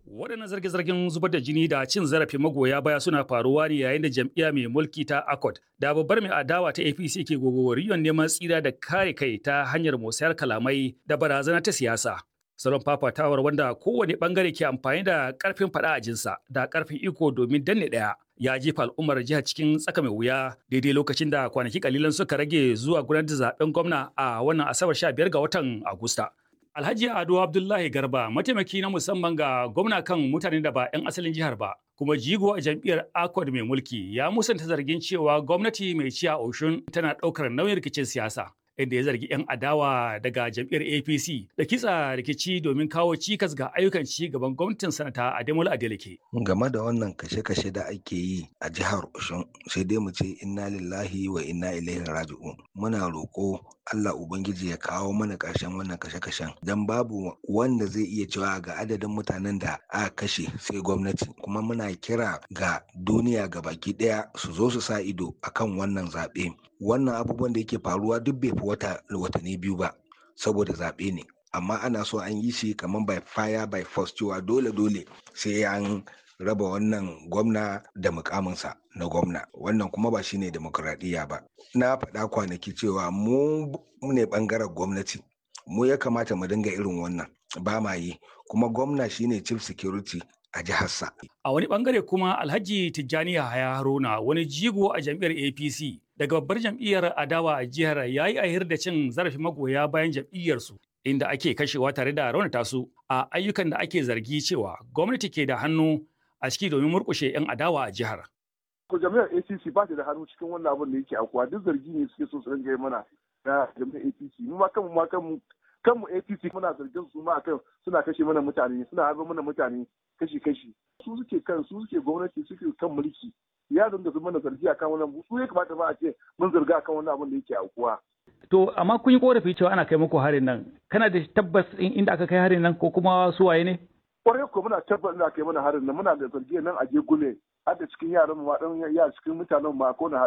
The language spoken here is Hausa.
Waɗannan zarge-zargen zubar da jini da cin zarafin magoya baya suna faruwa ne yayin da jam'iyya mai mulki ta ACOT da babbar mai adawa ta APC ke gogoriyon neman tsira da kare kai ta hanyar musayar kalamai da barazana ta siyasa. Salon fafatawar wanda kowane bangare ke amfani da karfin faɗa a jinsa da karfin iko domin danne ɗaya ya jefa al'ummar jihar cikin tsaka mai wuya daidai lokacin da kwanaki kalilan suka rage zuwa gudanar da zaben gwamna a wannan asabar 15 ga watan Agusta. Alhaji Ado Abdullahi Garba mataimaki na musamman ga gwamna kan mutanen da ba 'yan asalin jihar ba kuma jigo a jam'iyyar Accord mai mulki ya musanta zargin cewa gwamnati mai ciya Oshun tana ɗaukar nauyin rikicin siyasa. inda ya zargi 'yan adawa daga jam'iyyar APC da kitsa rikici domin kawo cikas ga ayyukan ci gaban gwamnatin sanata Ademola Adeleke. Game da wannan kashe-kashe da ake yi a jihar Oshun sai dai mu ce inna lillahi wa inna ilaihi raji'un. Muna roƙo Allah Ubangiji ya kawo mana ƙarshen wannan kashe-kashen don babu wanda zai iya cewa ga adadin mutanen da aka kashe sai gwamnati kuma muna kira ga duniya ga baki ɗaya su zo su sa ido akan wannan zaɓe wannan abubuwan da yake faruwa duk bai fi wata watanni biyu ba saboda zaɓe ne amma ana so an yi shi kamar by fire by force cewa dole dole sai an raba wannan gwamna da mukaminsa na gwamna wannan kuma ba shine demokuraɗiyya ba na faɗa kwanaki cewa mu ne ɓangaren gwamnati mu ya kamata mu dinga irin wannan ba ma yi kuma gwamna shine chief security a jiharsa. A wani bangare kuma Alhaji Tijjani Yahaya Haruna wani jigo a jam'iyyar APC daga babbar jam'iyyar adawa a jihar ya yi ahir da cin zarafin magoya bayan jam'iyyarsu inda ake kashewa tare da raunata su a ayyukan da ake zargi cewa gwamnati ke da hannu a ciki domin murkushe 'yan adawa a jihar. Ko jami'ar APC ba ta da hannu cikin wannan abin da yake akuwa duk zargi ne suke so su ringa yi mana na jami'ar APC mu ma kanmu ma kanmu kanmu APC muna zargin su ma akan suna kashe mana mutane suna harba mana mutane kashi-kashi su suke kan su suke gwamnati suke kan mulki ya dinga su mana zargi akan wannan su ya kamata ba a ce mun zarga akan wannan abin da yake aukuwa To amma kun yi korafi cewa ana kai muku harin nan kana da tabbas inda aka kai harin nan ko kuma su waye ne? Kwarai ko muna tabbas inda aka kai mana harin nan muna da zargi nan a Gegule har da cikin yaran mu ma dan ya cikin mutanen ma ko na